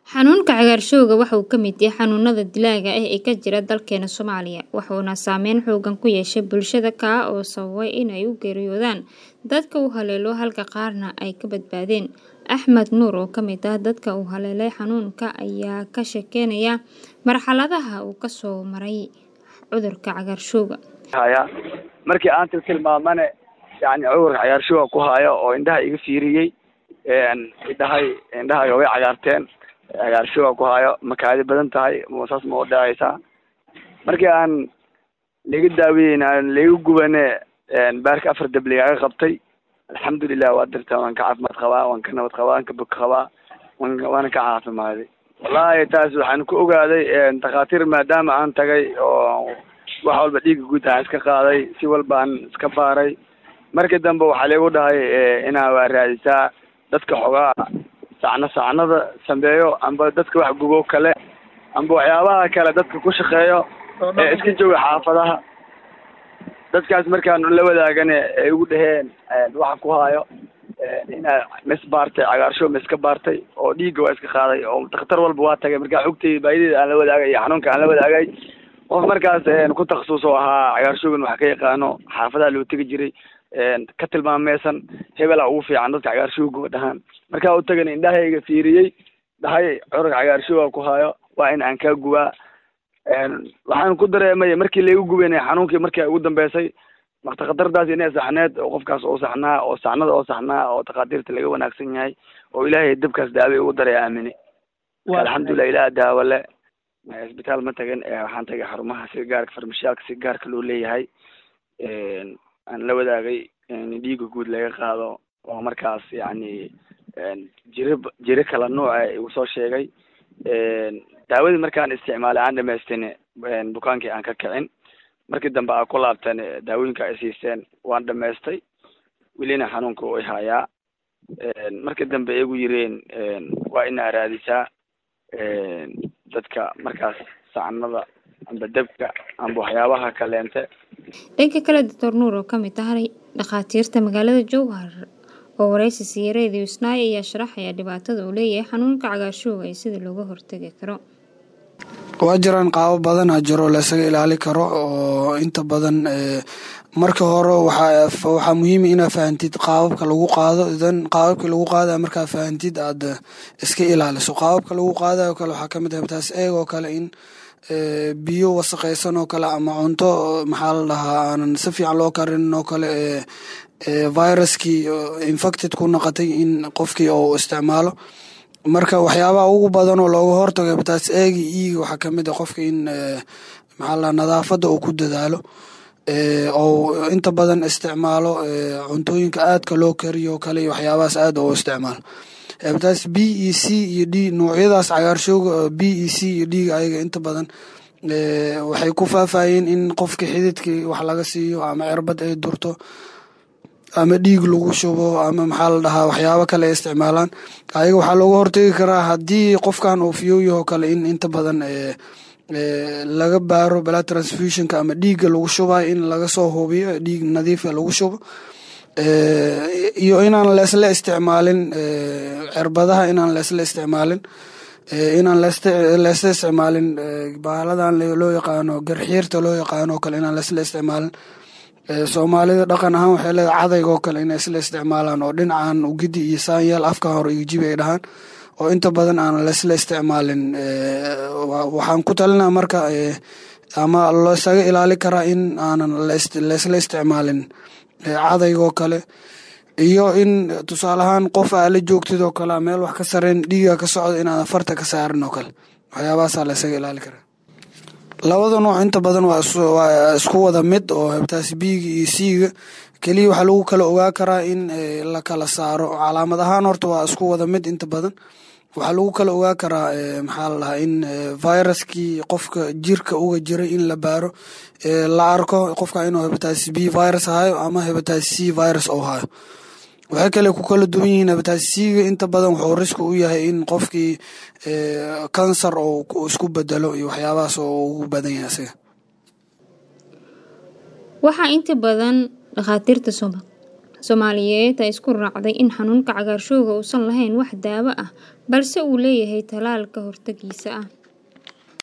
Xanuunka cagaarshowga waxa uu ka mid yahay xanuunada dilaaga ah ee ka jira dalkeena Soomaaliya, wuxuuna saameyn xooggan ku yeeshay bulshada kaa oo sababay in ay u geeriyoodaan dadka uu haleelo halka qaarna ay ka badbaadeen. Axmed Nuur oo ka mid ah dadka uu haleelay xanuunka ayaa ka sheekeynaya marxaladaha uu ka soo maray cudurka cagaarshowga. haya markii aan tilmaamane yani cudurka cagaarshowa ku hayo oo indhaha iga fiiriyey indhahay indhahaga way cagaarteen cagaarshowa ku hayo makaadi badan tahay saas ma udhacaysaa markii aan laga daaweyeyn aan laga gubane baarka afar dab lagaga qabtay alxamdulilah waa dirta waan ka caafimaad qabaa waan ka nabad qabaa waan ka bog qabaa wan waana ka caafimaaday wallahi taas waxaan ku ogaaday dhakhaatiir maadaama aan tagay oo wax walba dhiiga guud aan iska qaaday si walba aan iska baaray markii dambe waxaa laygu dhahay inaa waa raadisaa dadka xogaa sacno sacnada sameeyo amba dadka wax gubo kale amba waxyaabaha kale dadka ku shaqeeyo ee iska jooga xaafadaha dadkaas markaan la wadaagane ay igu dhaheen waxa ku hayo inaa mis baartay cagaarshow ma iska baartay oo dhiigga waa iska qaaday oo dakhtar walba waa tagay markaa xogtay baahideeda aan la wadaagay iyo xanuunka aan la wadaagay qof markaas ku takhasus oo ahaa cagaarshowgan wax ka yaqaano xaafadaha loo tegi jiray ka tilmaameysan hebela ugu fiican dadka cagaarshowga dhahaan markaa u tagana indhahayga fiiriyey dhahay cudurka cagaarshowa ku hayo waa in aan kaa gubaa waxaan ku dareemay markii laygu gubanay xanuunkii markii ugu dambeysay maktakhatardaas inay saxneed oo qofkaas oo saxnaa oo saxnada oo saxnaa oo takhaatiirta laga wanaagsan yahay oo ilaahay dabkaas daawe ugu daray aamine alxamdulilah ilaah daawo le isbitaal ma tagin waxaan tagay xarumaha si gaarka farmashiyaalka si gaarka loo leeyahay aan la wadaagay dhiiga guud laga qaado oo markaas yani jiro jiro kala nuuca igu soo sheegay daawadii markaan isticmaalay aan dhamaystin bukaankii aan ka kicin markii dambe aa ku laabteen daawooyinka ay siiseen waan dhamaystay welina xanuunka way hayaa markii dambe igu yireen waa inaa raadisaa dadka markaas sacnada amba dabka amba waxyaabaha kaleente dhanka kale doctor nuur oo kamid tahay dhakhaatiirta magaalada jowhar oo wareysi siiyey radio snai ayaa sharaxaya dhibaatada uu leeyahay xanuunka cagaarshowga iyo sida looga hortagi karo waa jiraan qaabo badanaa jiro laysaga ilaali karo oo inta badan marka hore waxaa muhiima inaa fahantid qaababka lagu qaado dan qaababka lagu qaadaya markaa fahantid aad iska ilaaliso qaababka lagu qaadayo kale waxaa kamid ah taas eeg oo kale in biyo wasaqaysan oo kale ama cunto maxaa la dhahaa aanan si fiican loo karinin oo kale viruskii infected ku noqotay in qofkii uu isticmaalo marka waxyaabaha ugu badan oo looga hortago hepatitis egi iga waxaa kamid a qofka in maxaa la nadaafadda uu ku dadaalo ou inta badan isticmaalo cuntooyinka aadka loo kariyo kale iyo waxyaabahaas aad oo isticmaalo hepatitis b e c iyo d noocyadaas cagaarshowga b e c iyo dhiga ayaga inta badan waxay ku faafayeen in qofka xididkii wax laga siiyo ama cirbad ay durto ama dhiig lagu shubo ama maxaa la dhahaa waxyaabo kale ay isticmaalaan ayaga waxaa looga hortegi karaa haddii qofkan uu fiyowyaho kale in inta badan laga baaro blood transfusionka ama dhiigga lagu shubayo in laga soo hubiyo dhiig nadiifa lagu shubo iyo inaan leesla isticmaalin cirbadaha inaan leesla isticmaalin inaan leesla isticmaalin baaladan loo yaqaano garxiirta loo yaqaano oo kale inaan leesla isticmaalin soomaalida dhaqan ahaan waxay leedahay cadayga oo kale inay isla isticmaalaan oo dhinacan ugidi iyo saanyaal afka hore iyo jibi ay dhahaan oo inta badan aan laysla isticmaalin waxaan ku talinaa marka ama loosaga ilaali karaa in aanan laysla isticmaalin cadaygoo kale iyo in tusaale ahaan qof aa la joogtid oo kale meel wax ka sareyn dhiiga ka socda inaadan farta ka saarin oo kale waxyaabahaasaa laysaga ilaali karaa labada nooc inta badan waa isku wada mid oo hepatitis b-ga iyo c-ga keliya waxaa lagu kala ogaa karaa in la kala saaro calaamad ahaan horta waa isku wada mid inta badan waxaa lagu kala ogaa karaa maxaa la dhahaa in viruskii qofka jirka uga jiray in la baaro la arko qofka inuu hepatitis b virus hayo ama hepatitis c virus ou hayo waxay kale ku kala duwan yihiin hepatitis c-ga inta badan wuxuu riski u yahay in qofkii kansar ou isku bedelo iyo waxyaabahaas oo ugu badan yahay asiga waxaa inta badan dhakhaatiirta Soomaaliyeed ayaa isku raacday in xanuunka cagaarshowga uusan lahayn wax daawo ah balse uu leeyahay tallaal ka hortaggiisa ah.